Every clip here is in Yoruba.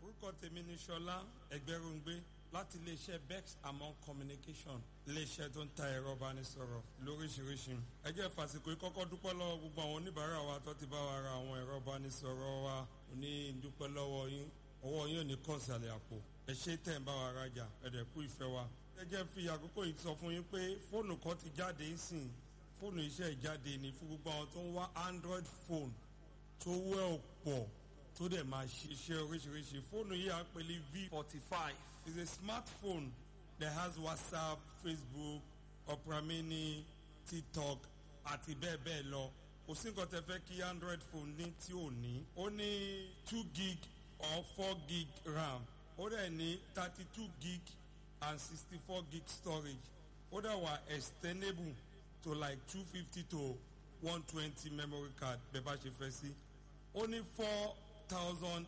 orúkọ tèmi ni ṣọlá ẹgbẹrúngbé láti iléeṣẹ́ bex among communication iléeṣẹ́ tó ń ta ẹ̀rọ ìbánisọ̀rọ̀ lóríṣiríṣi ẹ jẹ́ fàsìkò yìí kọ́kọ́ dúpẹ́ lọ́wọ́ gbogbo àwọn oníbàárà wa tó ti bá wa ra àwọn ẹ̀rọ ìbánisọ̀rọ̀ wa ní dúpẹ́ lọ́wọ́ yín ọwọ́ yín ò ní kàn sàlẹ̀ àpò ẹ ṣe tẹ̀ ń bá wa rajà ẹ̀dẹ̀ kú ìfẹ́ wa ẹ jẹ́ fi àkókò yìí sọ fún yín pé fóònù kan ti jáde ń sìn fóònù iṣẹ́ ìjáde ní fún gbogbo àwọn tó ń wá android phone tó wẹ́ ọ̀pọ̀ tó dẹ̀ máa ṣiṣẹ́ oríṣiríṣi fóònù yìí à ń pè ní v forty five is a smartphone that has whatsapp facebook opera mini tiktok àti bẹ́ẹ̀ bẹ́ẹ̀ lọ kò sí nǹkan tẹ fẹ́ kí android phone ní tí ò ní ó ní two gig or four gig ram ó dẹ̀ ní thirty two gig and sixty four gig storage ó dẹ̀ wà extendable to like two fifty to one twenty memory card bẹ́ẹ̀ bá ṣe fẹ́ sí ó ní four thousand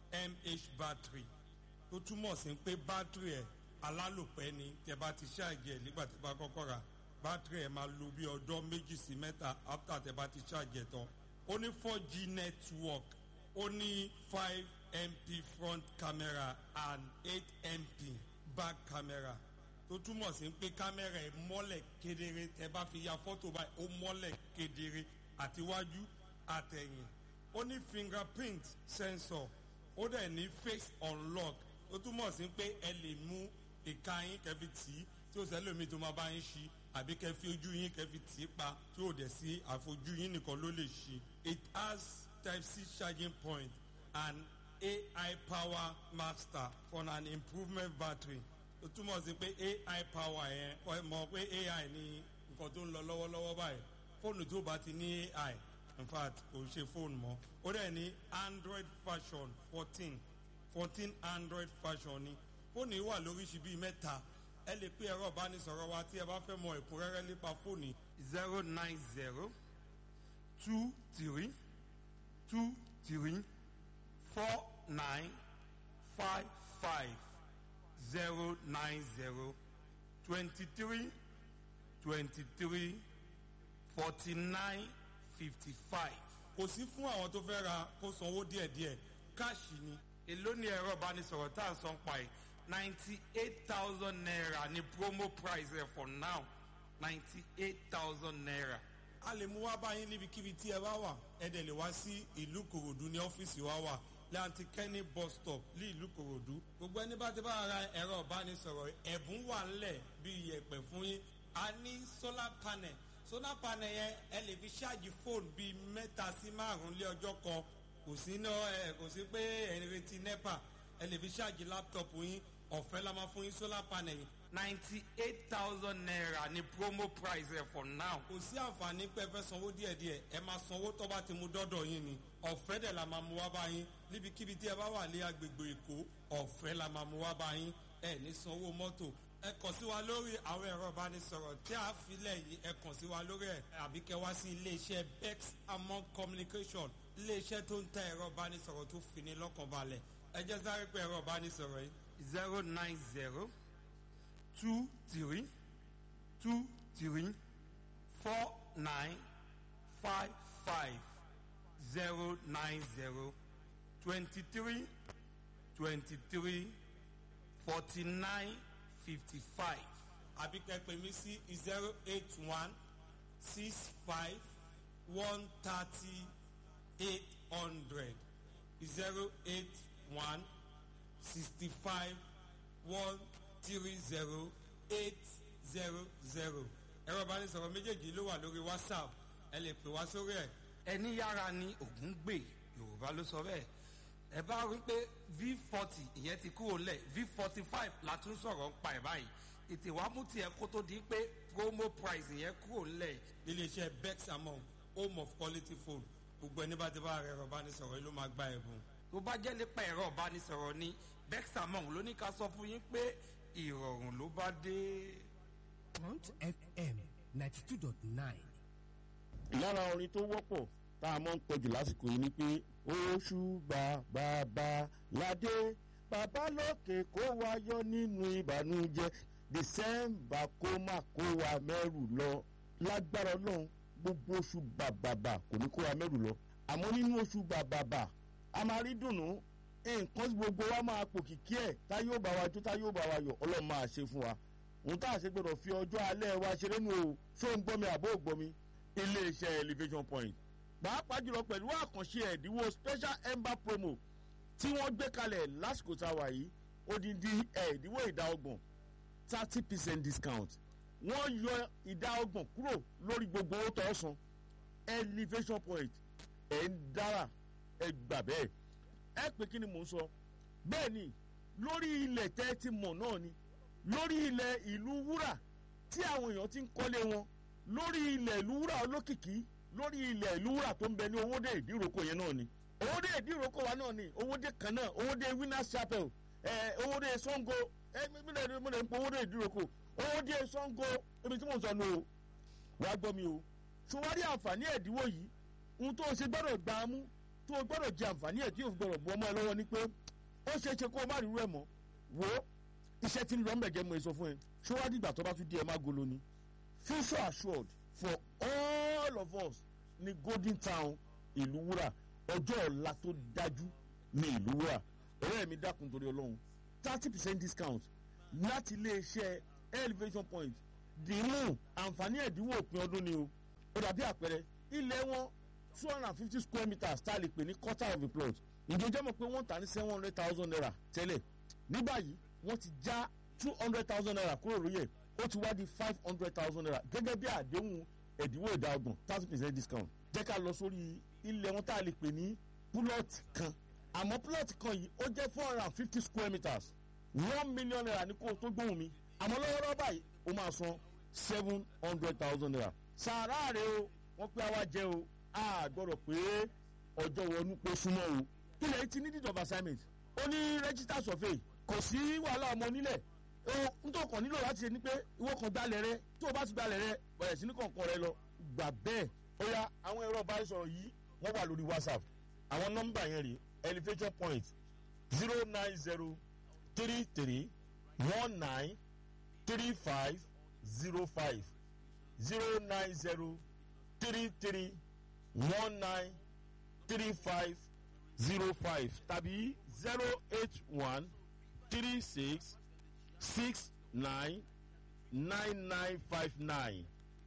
mah battery tó túmọ̀ sí pé battery ẹ̀ alálòpẹ́ ni tẹ bá ti ṣáàjì ẹ̀ nígbà tẹ bá kọ́kọ́ rà battery ẹ̀ máa lo bí ọjọ́ méjì sí mẹ́ta after tẹ bá ti ṣáàjì ẹ̀ tán ó ní four g network ó ní five mp front camera and eight mp back camera tó túmọ̀ sí pé kámẹ́rà ẹ̀ mọ́lẹ̀ kedere tẹ bá fi ya fọ́tò báyìí ó mọ́lẹ̀ kedere àtiwájú àtẹ̀yìn ó ní fingerprint sensor ó dẹ̀ ní face unlock ó túmọ̀ sí pé ẹ lè mú ìka yín kẹfì tì í tí ó sẹ́lómi tó máa bá yín ṣí àbí kẹfì ojú yín kẹfì tì í pa tí ó dẹ̀ sí àfojú yín nìkan ló lè ṣí. it has type c charging point and ai power master for an improvement battery ó túmọ̀ sí pé ai power yẹn ọ mọ̀ pé ai ní nǹkan tó ń lọ lọ́wọ́lọ́wọ́ báyìí fóònù tó bá ti ní ai in fact kò ṣe fóònù mọ́ ó dẹ̀ ní android version fourteen fourteen android version ni fóònù yìí wà lóríṣi bíi mẹ́ta ẹ lè pé ẹ̀rọ ìbánisọ̀rọ̀ wa tí ẹ bá fẹ́ mọ ẹ̀kúnrẹ́rẹ́ nípa fóònù zero nine zero two three two three four nine five five zero nine zero twenty three twenty three forty nine fifty five. kò sí fún àwọn tó fẹ́ ra kó sanwó díẹ̀díẹ̀ káàṣì ni. èló ni ẹ̀rọ ìbánisọ̀rọ̀ tá à ń san pa ẹ̀ ninety eight thousand naira ni promo price ẹ̀ for now ninety eight thousand naira. a lè mú wá báyìí níbikíbi tí ẹ bá wà ẹ dẹ̀ lè wá sí ìlú kòròdú ní ọ́fíìsì wa wà láti kẹ́ni bus stop ní ìlú kòròdú. gbogbo ẹni bá ti bá ra ẹ̀rọ ìbánisọ̀rọ̀ ẹ̀bùn wà ńlẹ̀ bí iyẹ̀pẹ̀ fún yín a ní solar panel solar panel yẹn ẹ lè fi ṣáàjì fóònù bíi mẹ́ta sí márùn-ún lé ọjọ́ kan kò sí ná ẹ kò sí pé ẹ ń retí nepa ẹ lè fi ṣáàjì láptọ̀pù yín ọ̀fẹ́ la máa fún yín solar panel yìí ninety eight thousand naira ni promo price ẹ for now. kò sí àǹfààní pé ẹ fẹ́ sanwó díẹ̀díẹ̀ ẹ máa sanwó tó bá ti mú dọ́dọ̀ yín ni ọ̀fẹ́ dẹ̀ la máa mú wá bá yín níbikíbi tí ẹ bá wà ní agbègbè èkó ọ̀fẹ́ la máa mú wá bá yín ẹ ní sanwó mọ́tò ẹ kàn sí wa lórí àwọn ẹ̀rọ ìbánisọ̀rọ̀ tí a filẹ̀ yìí ẹ kàn sí wa lórí ẹ̀ àbí kẹ wá sí iléeṣẹ́ bex among communication iléeṣẹ́ tó ń ta ẹ̀rọ ìbánisọ̀rọ̀ tó fini lọ́kàn balẹ̀ ẹ jẹ́ sáré pé ẹ̀rọ ìbánisọ̀rọ̀ yìí zero nine zero two three two three four nine five five zero nine zero twenty three twenty three forty nine fifty five àbí kẹ́pẹ́ mi sí zero eight one six five one thirty eight hundred zero eight one sixty five one three zero eight zero zero ẹ̀rọ ìbánisọ̀rọ̀ méjèèjì ló wà lórí whatsapp ẹ lè pè wá sórí ẹ̀. ẹni yára ni ògún gbè yorùbá ló sọ bẹ́ẹ̀ ẹ bá rí pé v forty ìyẹn ti kúrò lẹ̀ v forty five la tún sọ̀rọ̀ ń pa ẹ̀ báyìí ètè wàá mú tiẹ̀ kó tó di pé promo price yẹn kúrò lẹ̀. iléeṣẹ́ bex among home of quality phone gbogbo ẹni bá ti bá ẹ̀rọ ìbánisọ̀rọ̀ yìí ló máa gba ẹ̀bùn. tó bá jẹ́ nípa ẹ̀rọ ìbánisọ̀rọ̀ ni bexamong ló ní ká sọ fún yín pé ìrọ̀rùn ló bá dé. Front FM ninety two dot nine. lára orin tó wọ́pọ̀ tá a mọ̀ ń pọ̀jù lásìkò yìí ni pé oṣù bàbàbà ládé bàbá lókè kó wa yọ nínú ìbànújẹ́ dẹsẹ́mbà kó má kó wa mẹ́rù lọ lágbára ọlọ́run gbogbo oṣù bàbàbà kò ní kó wa mẹ́rù lọ àmọ́ nínú oṣù bàbàbà a máa rí dùnú nǹkan tí gbogbo wa máa pò kìkí ẹ̀ tá yóò bá wa jó tá yóò bá wa yọ̀ ọlọ́run máa ṣe fún wa òun tá a ṣe gbọdọ̀ fi ọjọ́ alẹ́ wa ṣeré nù o ṣó ń gbọ́ mi àbó ò gbọ́ mi iléeṣẹ́ elevation point pàápàá jùlọ pẹ̀lú àkànṣe ẹ̀dínwó special ember promo tí wọ́n gbé kalẹ̀ lásìkò tá a wà yìí odindi ẹ̀dínwó ìdá ọgbọ̀n thirty percent discount wọ́n yọ ìdá ọgbọ̀n kúrò lórí gbogbo owó tó san elevation point ẹ̀ ń dára ẹ gbà bẹ́ẹ̀ ẹ pé kí ni mò ń sọ bẹ́ẹ̀ ni lórí ilẹ̀ tẹ́ ti mọ̀ náà ni lórí ilẹ̀ ìlú wúrà tí àwọn èèyàn ti ń kọ́lé wọn lórí ilẹ̀ ìlú wúrà olókìkí lórí ilẹ̀ ìlú wúrà tó ń bẹ ní owóde ìdíròkọ yẹn náà ni owóde ìdíròkọ wa náà ni owóde kan náà owóde winners chapel ẹ owóde sango ẹ mílẹ̀ mílẹ̀ ń pọ owóde ìdíròkọ owóde sango ibi tí mò ń sọ nù o wàá gbọ́ mi o ṣùwárí àǹfààní ẹ̀dínwó yìí ohun tó o ṣe gbọ́dọ̀ gbà á mú tó o gbọ́dọ̀ jẹ àǹfààní ẹ̀ tí o gbọ́dọ̀ bu ọmọ ẹ lọ́wọ́ ni pé ó ṣeé ṣe kó o má rí irú ẹ̀ mọ́ wò ó iṣẹ́ tí ń lọ mẹ̀jẹ̀ mọ̀ èso fún ẹ ṣọwádìí ìgbà tó bá tún di ẹ má golo ni future assured for all of us ní golden town ìlú wúrà ọjọ́ ọ̀la tó dájú ní ìlú wúrà ọ̀rẹ́ mi dákun torí ọlọ́run thirty percent discount láti iléeṣẹ́ elevation point dìímù àǹfààní ẹ̀dínwó òpin ọdún ni o ó dàbí àpẹẹrẹ ilẹ̀ wọn two hundred and fifty square meters tá a lè pè ní quarter of a plot ìjọjọ́ mọ̀ pé wọ́n tà ní seven hundred thousand naira tẹ́lẹ̀ ní báyìí wọ́n ti já two hundred thousand naira kúrò lórí ẹ̀ ó ti wá di five hundred thousand naira gẹ́gẹ́ bí àdéhùn ẹ̀dínwó ìdá ọgbọ̀n thirty percent discount jẹ́ ká lọ sórí ilẹ̀ wọn tá a lè pè ní púlọ̀tì kan àmọ́ púlọ̀tì kan yìí ó jẹ́ four hundred and fifty square meters one million naira ní kó o tó gbóhùn mi àmọ́ lọ́wọ́lọ́wọ́ báyìí ó máa san seven hundred thousand naira sàárà rẹ o wọ́n pé àwa jẹ́ o a gbọ́dọ̀ pé ọjọ́ wọnú pé súnmọ́ o ilẹ̀ yìí ti ní deed of assignment ó ní register survey kò sí wàhálà ọmọ nílẹ̀ o nítorí kan nílò láti ṣe ni pé ìwọ kan gbalẹ̀ rẹ tó o bá ti gbalẹ̀ rẹ bẹ̀rẹ̀ sí ní kọ̀ọ̀kan rẹ lọ gbà bẹ́ẹ̀ ó yá àwọn ẹ̀rọ ìbánisọ̀rọ̀ yìí wọ́n wà lórí whatsapp àwọn nọ́mbà yẹn rè elevation point zero nine zero three three one nine three five zero five zero nine zero three three one nine three five zero five tàbí zero eight one three six six nine nine nine five nine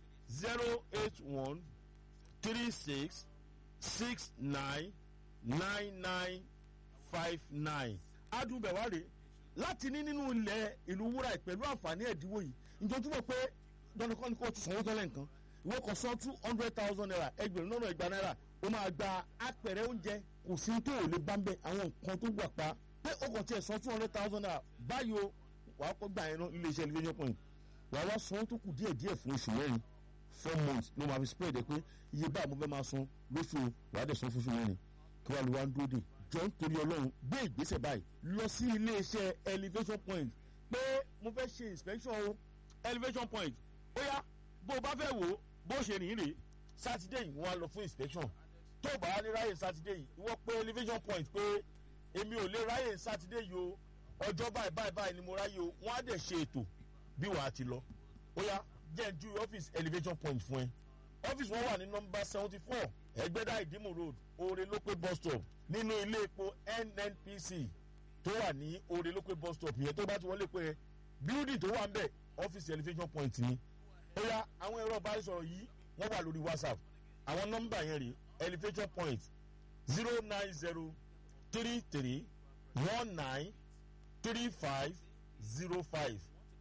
zero eight one three six six nine nine nine five nine. adùnbẹ̀wárẹ̀ láti ní nínú ilẹ̀ ìlú wúrà pẹ̀lú àǹfààní ẹ̀dínwó yìí ǹjọ́ túbọ̀ pé dandan kọ́ ni kò ti sanwó tọ́lẹ̀ nǹkan ìwọ kan san two hundred thousand naira ẹgbẹ̀rún lọ́nà ìgbà náírà ó máa gba apẹ̀rẹ̀ oúnjẹ kò sí tó ò lè bá ń bẹ àwọn nǹkan tó wà pa pé ó kàn tiẹ̀ san two hundred thousand naira báyìí o wàá kọ́ gbà yẹn náà ilé iṣẹ́ elevation point wàá wá san tó kù díẹ̀ díẹ̀ fún oṣù mẹ́rin four months ló máa fi spread ẹ pé iye báyìí mo fẹ́ máa san lóṣù wàá dẹ̀ san fún oṣù mẹ́rin kí wàá lu wá ń dúró dè jọ nítorí ọlọ́run gbé ìgbésẹ̀ báyìí lọ sí ilé iṣẹ́ elevation point pé mo fẹ́ ṣe inspection o elevation point ó yá bó o bá fẹ́ wò ó bó ṣe rìn rè sátidé yìí wọ́n á lọ fún inspection tó o bá wá ní ráyè sátidé yìí ìwọ pé elevation point pé èmi ò lè ráyè sátidé yìí o ọjọ́ báyìí báyìí báyìí ni mo ráyè o wọ́n á dẹ̀ ṣe ètò bí wàá ti lọ ó yá jẹ́ ju ọ́fíìsì elevation point fún ẹ ọ́fíìsì wọn wà ní nọmba seventy four ẹgbẹ́dá ìdímù road oore lópé bus stop nínú ilé epo nnpc tó wà ní oore lópé bus stop yẹn tó bá ti wọlé pé building tó wà ń bẹ̀ ọ́fíìsì elevation point ni ó yá àwọn ẹ̀rọ ìbánisọ̀rọ̀ yìí wọ́n wà lórí whatsapp àwọn nọ́mbà yẹn rè elevation point zero nine zero three three one nine three five zero five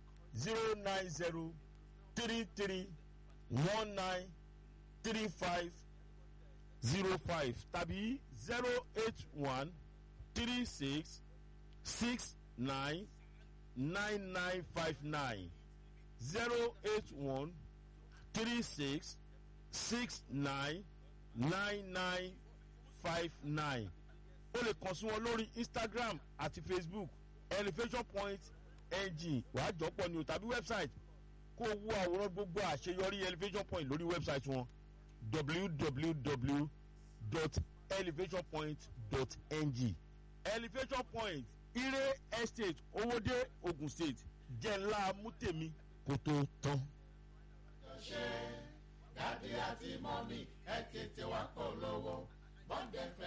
zero nine zero three three one nine three five zero five tàbí zero eight one three six six nine nine nine five nine zero eight one three six six nine nine nine five nine o lè kàn sí wọn lórí instagram àti facebook elevation point ng wàá jọpọ̀ ni o tàbí website kó o wo àwòrán gbogbo àṣeyọrí elevation point lórí website wọn www.elevationpoint.ng elevation point ire estate owóde ogun state jẹ́ ńlá mútèmi kó tó tán. ṣe dádì àti mọ́mí ẹ tètè wá polówó bọ́ndé